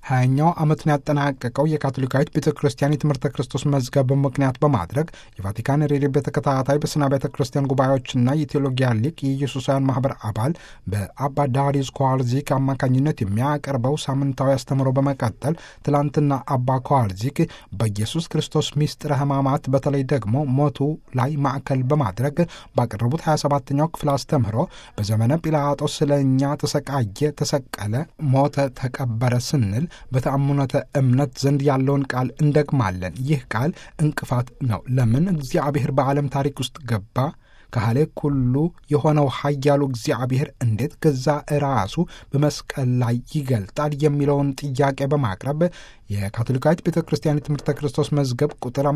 ሀያኛው ዓመቱን ያጠናቀቀው የካቶሊካዊት ቤተ ክርስቲያን የትምህርተ ክርስቶስ መዝገብ ምክንያት በማድረግ የቫቲካን ሬዲዮ በተከታታይ በስና ቤተ ክርስቲያን ጉባኤዎችና የቴዎሎጊያ ሊቅ የኢየሱሳውያን ማህበር አባል በአባ ዳሪዩስ ኳርዚክ አማካኝነት የሚያቀርበው ሳምንታዊ አስተምሮ በመቀጠል ትላንትና አባ ኳርዚክ በኢየሱስ ክርስቶስ ሚስጥረ ሕማማት በተለይ ደግሞ ሞቱ ላይ ማዕከል በማድረግ ባቀረቡት 27ኛው ክፍል አስተምህሮ በዘመነ ጲላጦስ ስለ እኛ ተሰቃየ፣ ተሰቀለ፣ ሞተ፣ ተቀበረ ስንል በተአምኖተ እምነት ዘንድ ያለውን ቃል እንደግማለን። ይህ ቃል እንቅፋት ነው። ለምን እግዚአብሔር በዓለም ታሪክ ውስጥ ገባ? ካህሌ ኩሉ የሆነው ኃያሉ እግዚአብሔር እንዴት ገዛ ራሱ በመስቀል ላይ ይገልጣል የሚለውን ጥያቄ በማቅረብ የካቶሊካዊት ቤተ ክርስቲያን የትምህርተ ክርስቶስ መዝገብ ቁጥር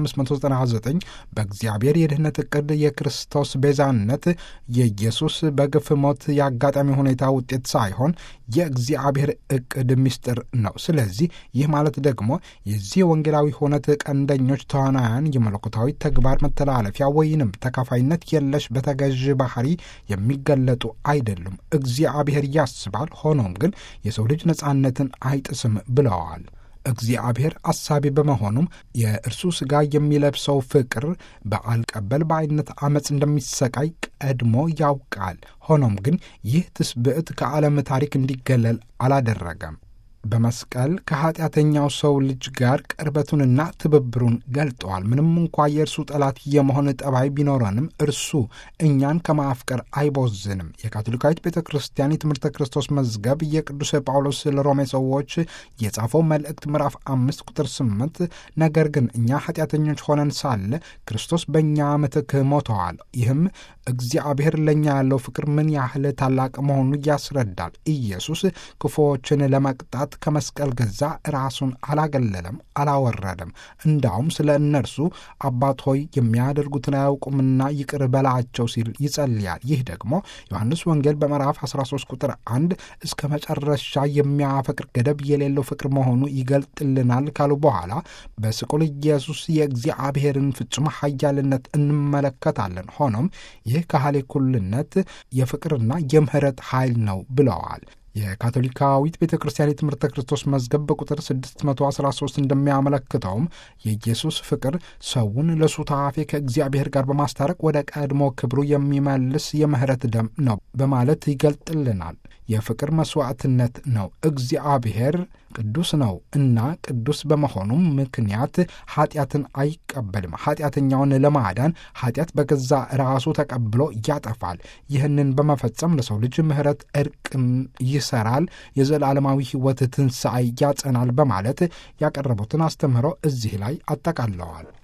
599 በእግዚአብሔር የድህነት እቅድ የክርስቶስ ቤዛነት የኢየሱስ በግፍ ሞት የአጋጣሚ ሁኔታ ውጤት ሳይሆን የእግዚአብሔር እቅድ ምስጢር ነው። ስለዚህ ይህ ማለት ደግሞ የዚህ ወንጌላዊ ሁነት ቀንደኞች ተዋናያን የመለኮታዊ ተግባር መተላለፊያ ወይንም ተካፋይነት የለሽ በተገዥ ባህሪ የሚገለጡ አይደሉም። እግዚአብሔር ያስባል፣ ሆኖም ግን የሰው ልጅ ነጻነትን አይጥስም ብለዋል። እግዚአብሔር አሳቢ በመሆኑም የእርሱ ሥጋ የሚለብሰው ፍቅር በአልቀበል በአይነት ዓመፅ እንደሚሰቃይ ቀድሞ ያውቃል። ሆኖም ግን ይህ ትስብዕት ከዓለም ታሪክ እንዲገለል አላደረገም። በመስቀል ከኃጢአተኛው ሰው ልጅ ጋር ቅርበቱንና ትብብሩን ገልጠዋል። ምንም እንኳ የእርሱ ጠላት የመሆን ጠባይ ቢኖረንም እርሱ እኛን ከማፍቀር አይቦዝንም። የካቶሊካዊት ቤተ ክርስቲያን የትምህርተ ክርስቶስ መዝገብ የቅዱስ ጳውሎስ ለሮሜ ሰዎች የጻፈው መልእክት ምዕራፍ አምስት ቁጥር ስምንት ነገር ግን እኛ ኃጢአተኞች ሆነን ሳለ ክርስቶስ በእኛ ምትክ ሞተዋል። ይህም እግዚአብሔር ለእኛ ያለው ፍቅር ምን ያህል ታላቅ መሆኑ ያስረዳል። ኢየሱስ ክፉዎችን ለመቅጣት ከመስቀል ገዛ ራሱን አላገለለም፣ አላወረደም። እንዳውም ስለ እነርሱ አባት ሆይ የሚያደርጉትን አያውቁምና ይቅር በላቸው ሲል ይጸልያል። ይህ ደግሞ ዮሐንስ ወንጌል በምዕራፍ 13 ቁጥር አንድ እስከ መጨረሻ የሚያፈቅር ገደብ የሌለው ፍቅር መሆኑ ይገልጥልናል ካሉ በኋላ በስቁል ኢየሱስ የእግዚአብሔርን ፍጹም ኃያልነት እንመለከታለን። ሆኖም ይህ ካህሌ ኩልነት የፍቅርና የምህረት ኃይል ነው ብለዋል። የካቶሊካዊት ቤተ ክርስቲያን የትምህርተ ክርስቶስ መዝገብ በቁጥር 613 እንደሚያመለክተውም የኢየሱስ ፍቅር ሰውን ለሱታፌ ከእግዚአብሔር ጋር በማስታረቅ ወደ ቀድሞ ክብሩ የሚመልስ የምህረት ደም ነው በማለት ይገልጥልናል። የፍቅር መስዋዕትነት ነው። እግዚአብሔር ቅዱስ ነው እና ቅዱስ በመሆኑም ምክንያት ኃጢአትን አይቀበልም። ኃጢአተኛውን ለማዳን ኃጢአት በገዛ ራሱ ተቀብሎ ያጠፋል። ይህንን በመፈጸም ለሰው ልጅ ምሕረት እርቅን ይሰራል፣ የዘላለማዊ ሕይወት ትንሣኤ ያጸናል በማለት ያቀረቡትን አስተምህሮ እዚህ ላይ አጠቃለዋል።